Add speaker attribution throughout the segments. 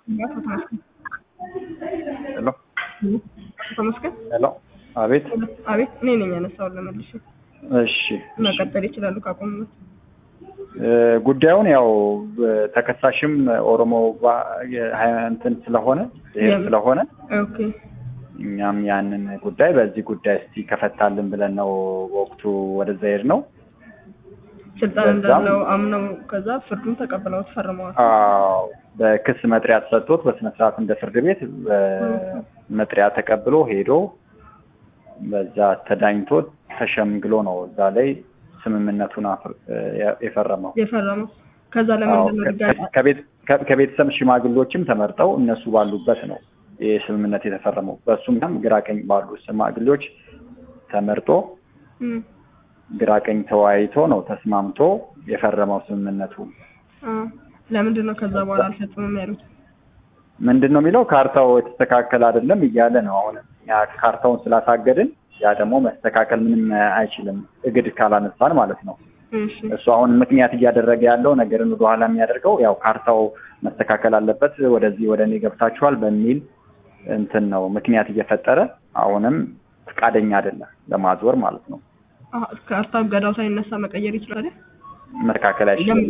Speaker 1: አቶ ተመስገን
Speaker 2: ሄሎ
Speaker 1: አቶ ተመስገን
Speaker 2: ሄሎ፣ አቤት።
Speaker 1: አቤት እኔ ነኝ ያነሳውን ለመልሽ
Speaker 2: እሺ
Speaker 1: መቀጠል ይችላሉ ካቆሙት
Speaker 2: እ ጉዳዩን ያው ተከሳሽም ኦሮሞ ባ- የሀ- እንትን ስለሆነ ብሔር
Speaker 1: የም-
Speaker 2: ስለሆነ
Speaker 1: ኦኬ
Speaker 2: እኛም ያንን ጉዳይ በዚህ ጉዳይ እስቲ ከፈታልን ብለን ነው ወቅቱ ወደዛ ሄድ ነው።
Speaker 1: ስልጣን
Speaker 2: በዛም-
Speaker 1: እንዳለው አምነው ከዛ ፍርዱን ተቀብለውት ፈርመዋል
Speaker 2: አዎ በክስ መጥሪያ ተሰጥቶት በስነ ስርዓት እንደ ፍርድ ቤት መጥሪያ ተቀብሎ ሄዶ በዛ ተዳኝቶ ተሸምግሎ ነው እዛ ላይ ስምምነቱን አፍር- የ- የፈረመው።
Speaker 1: የፈረመው ከዛ
Speaker 2: አዎ፣
Speaker 1: ለምንድን ነው
Speaker 2: ከ-
Speaker 1: ድጋሚ
Speaker 2: ከቤት- ከ- ከቤተሰብ ሽማግሌዎችም ተመርጠው እነሱ ባሉበት ነው ይህ ስምምነት የተፈረመው። በእሱም ጋም ግራ ቀኝ ባሉ ሽማግሌዎች ተመርጦ
Speaker 1: እም፣
Speaker 2: ግራ ቀኝ ተወያይቶ ነው ተስማምቶ የፈረመው ስምምነቱ።
Speaker 1: አ፣ ለምንድን ነው ከዛ በኋላ አልፈጽምም ያሉት
Speaker 2: ምንድን ነው የሚለው ካርታው የተስተካከለ አይደለም እያለ ነው። አሁን እኛ ካርታውን ስላሳገድን ያ ደግሞ መስተካከል ምንም አይችልም እግድ ካላነሳን ማለት ነው።
Speaker 1: እሺ
Speaker 2: እሱ አሁን ምክንያት እያደረገ ያለው ነገርን ወደኋላ የሚያደርገው ያው ካርታው መስተካከል አለበት፣ ወደዚህ ወደ እኔ ገብታችኋል በሚል እንትን ነው ምክንያት እየፈጠረ አሁንም ፈቃደኛ አይደለም ለማዞር ማለት ነው።
Speaker 1: አ፣ ካርታ ገዳው ሳይነሳ መቀየር ይችላል አይደል?
Speaker 2: መስተካከል አይችልም።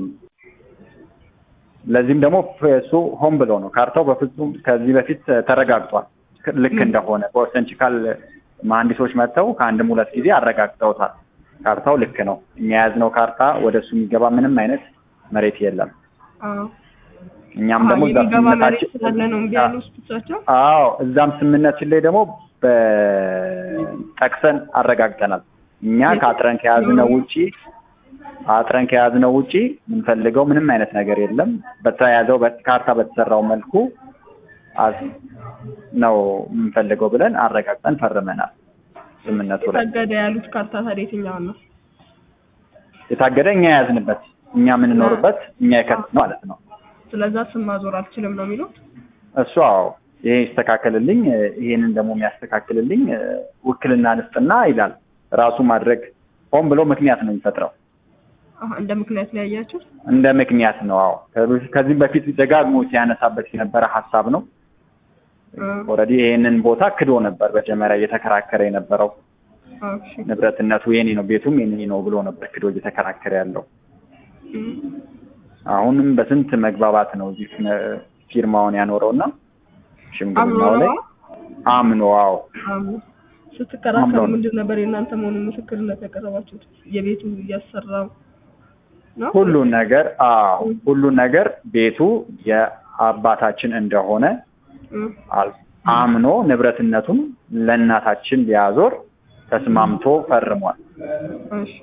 Speaker 2: ለዚህም ደግሞ እሱ ሆን ብሎ ነው። ካርታው በፍጹም ከዚህ በፊት ተረጋግጧል ልክ እንደሆነ በኦስተንቺካል መሀንዲሶች መጥተው ከአንድም ሁለት ጊዜ አረጋግጠውታል። ካርታው ልክ ነው። እኛ የያዝነው ካርታ ወደ እሱ የሚገባ ምንም አይነት መሬት የለም።
Speaker 1: አዎ
Speaker 2: እኛም
Speaker 1: አዎ፣
Speaker 2: ደግሞ እዛ
Speaker 1: የሚገባ መሬት
Speaker 2: ስምምነታችን
Speaker 1: ስላለ ነው እምቢ ያሉት እሳቸው
Speaker 2: አዎ እዛም ስምምነታችን ላይ ደግሞ በጠቅሰን አረጋግጠናል። እኛ ከአጥረን ከያዝነው ውጪ አጥረን ከያዝነው ውጪ የምንፈልገው ምንም አይነት ነገር የለም። በተያዘው ካርታ በተሰራው መልኩ አዝ- ነው የምንፈልገው ብለን አረጋግጠን ፈርመናል። ስምምነቱ ላይ
Speaker 1: ታገደ ያሉት ካርታ ታዲያ የትኛውን ነው?
Speaker 2: የታገደ እኛ የያዝንበት እኛ የምንኖርበት እኛ የከት ማለት ነው።
Speaker 1: ስለዛ ስም ማዞር አልችልም ነው የሚሉት።
Speaker 2: እሱ አዎ ይሄ ይስተካከልልኝ፣ ይሄንን ደግሞ የሚያስተካክልልኝ እ፣ ውክልና ንስጥና ይላል። ራሱ ማድረግ ሆን ብሎ ምክንያት ነው የሚፈጥረው።
Speaker 1: አሀ፣ እንደ ምክንያት ላይ ያያችሁት
Speaker 2: እንደ ምክንያት ነው። አዎ ከዚህ- ከዚህም በፊት ደጋግሞ ሲያነሳበት የነበረ ሀሳብ ነው።
Speaker 1: እ፣
Speaker 2: ኦልሬዲ ይሄንን ቦታ ክዶ ነበር መጀመሪያ እየተከራከረ የነበረው
Speaker 1: አዎ፣ እሺ።
Speaker 2: ንብረትነቱ የኔ ነው፣ ቤቱም የኔ ነው ብሎ ነበር ክዶ እየተከራከረ ያለው።
Speaker 1: እም፣
Speaker 2: አሁንም በስንት መግባባት ነው እዚህ ፊ- ፊርማውን ያኖረውና ሽምግልናው
Speaker 1: አምኖ
Speaker 2: ላይ
Speaker 1: ነው?
Speaker 2: አምኖ አዎ
Speaker 1: አምኖ ስትከራከሩ
Speaker 2: አምኖ ነው።
Speaker 1: ምንድን ነበር የእናንተ መሆኑን ምስክርነት ያቀረባችሁት? የቤቱ እያሰራው ነው?
Speaker 2: ሁሉን ነገር አዎ ሁሉን ነገር ቤቱ የአባታችን እንደሆነ
Speaker 1: እም፣
Speaker 2: አል- አምኖ ንብረትነቱን ለእናታችን ሊያዞር ተስማምቶ ፈርሟል።
Speaker 1: እሺ።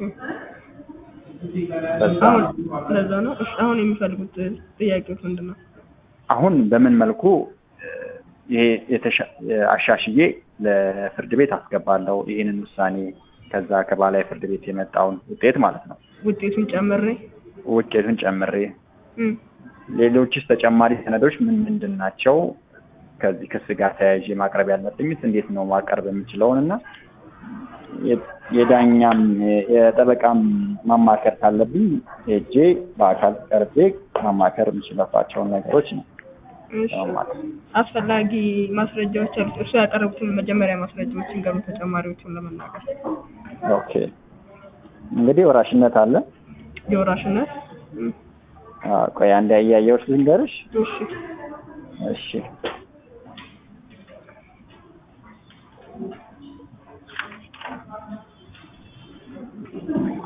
Speaker 2: በዛ
Speaker 1: አሁን ለዛ ነው። እሺ፣ አሁን የሚፈልጉት ጥያቄዎች ምንድን ነው?
Speaker 2: አሁን በምን መልኩ እ፣ ይሄ የተሻ- አሻሽዬ ለፍርድ ቤት አስገባለሁ ይህንን ውሳኔ ከዛ ከባላይ ፍርድ ቤት የመጣውን ውጤት ማለት ነው
Speaker 1: ውጤቱን ጨምሬ
Speaker 2: ውጤቱን ጨምሬ
Speaker 1: እም፣
Speaker 2: ሌሎችስ ተጨማሪ ሰነዶች ምን ምንድን ናቸው? ከዚህ ክስ ጋር ተያይዤ ማቅረብ ያለብኝስ እንዴት ነው ማቅረብ የምችለውን እና የ- የዳኛም የ- የጠበቃም ማማከር ካለብኝ ሄጄ በአካል ቀርቤ ማማከር የምችለባቸውን ነገሮች ነው
Speaker 1: እሺ።
Speaker 2: ለማማከር።
Speaker 1: አስፈላጊ ማስረጃዎች አሉት። እርሱ ያቀረቡትን መጀመሪያ ማስረጃዎችን ገሩ ተጨማሪዎቹን ለመናገር
Speaker 2: ኦኬ እንግዲህ ወራሽነት አለ።
Speaker 1: የወራሽነት እም፣
Speaker 2: አዎ፣ ቆይ አንድ ያያየሁት ልንገርሽ።
Speaker 1: እሺ
Speaker 2: እሺ